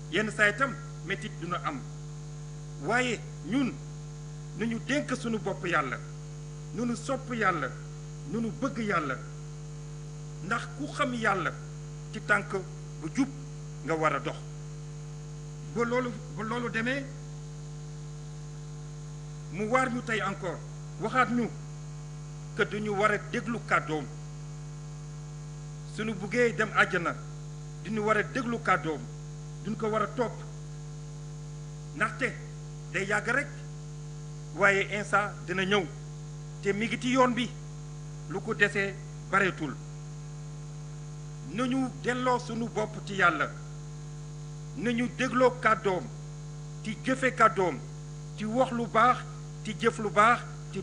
yenn saa itam métit duna am waaye ñun nu ñu dénk suñu bopp yàlla nu ñu sopp yàlla nu ñu bëgg yàlla ndax ku xam yàlla ci tànk bu jub nga war a dox ba loolu ba loolu demee mu waar ñu tey encore waxaat ñu que duñu war a déglu kàddoom suñu buggee dem àjjana duñu war a déglu kàddoom duñ ko war a topp ndaxte day yàgg rek waaye insa dina ñëw te mi ngi ci yoon bi lu ko desee bareetul nañu delloo sunu bopp ci yàlla nañu dégloo kàddoom ci jëfe kàddoom ci wax lu baax ci jëf lu baax